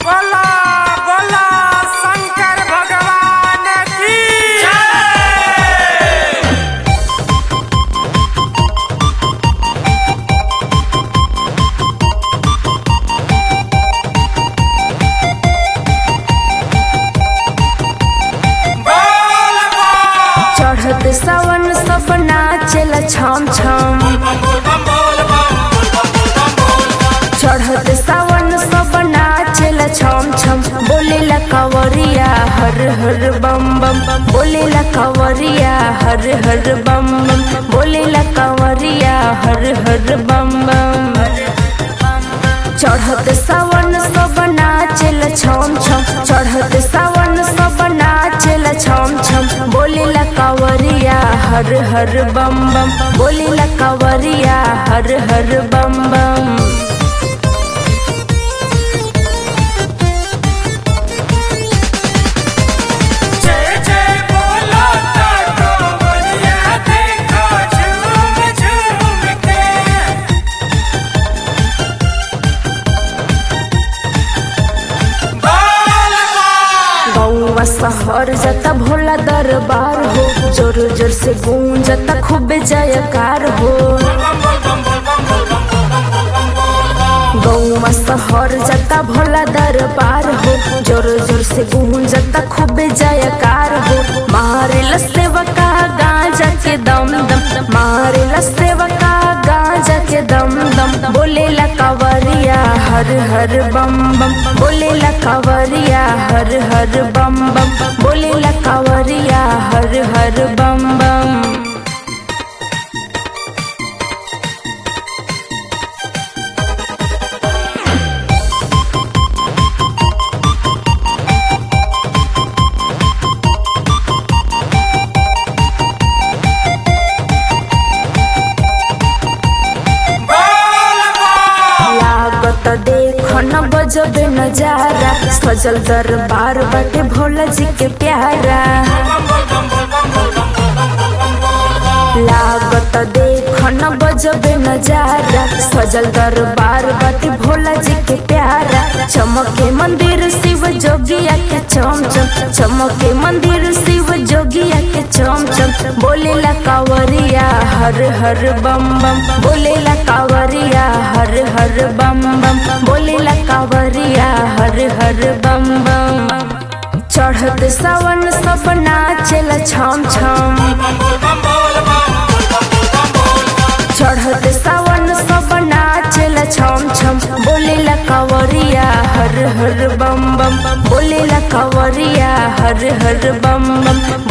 बोला बोला शंकर भगवान की बोल चढ़त सावन सब नाचेला छम छम चढ़त सावन सब नाचेला छम छम बोलेला कवरिया हर हर बम बम बोलेला कवरिया हर हर बम बम बोलेला कवरिया हर हर बम बम चढ़त सावन सब नाचेला छम छम चढ़त सावन सब नाचेला छम छम बोलेला कवरिया हर हर बम बम बोलेला कवरिया हर हर बम बम जय जय बोला ताको बलिया देखा झूम झूम के बोल गौवा शहर जता भोला दरबार हो जोर जोर से गूंजता खूब जयकार हो गौवा शहर जता भोला दरबार हो जोर जोर से गूंजता खूब जयकार हो मारेला सेवका गांजा के दम दम मारेला सेवका गांजा के दम दम बोलेला कवरिया हर हर बम बम बोलेला कवरिया हर हर बम बम बोलेला कवरिया हर हर बम बम लागत देख न बजबे नजारा सजल दरबार बाटे भोला जी के प्यारा लागत देख न बजबे नजारा सजल दरबार बाटे भोला जी के प्यारा चमके मंदिर शिव जोगिया के चम चम चमके मंदिर शिव जोगिया के चम चम बोलेला कावरिया हर हर बम बम बोलेला कावरिया हर हर बम बम बोलेला कावरिया हर हर बम बम चढ़त सावन सब नाचेला छम छम चढ़त सावन सब नाचेला छम छम बोलेला कवरिया हर हर बम बम बोलेला कवरिया हर हर बम बम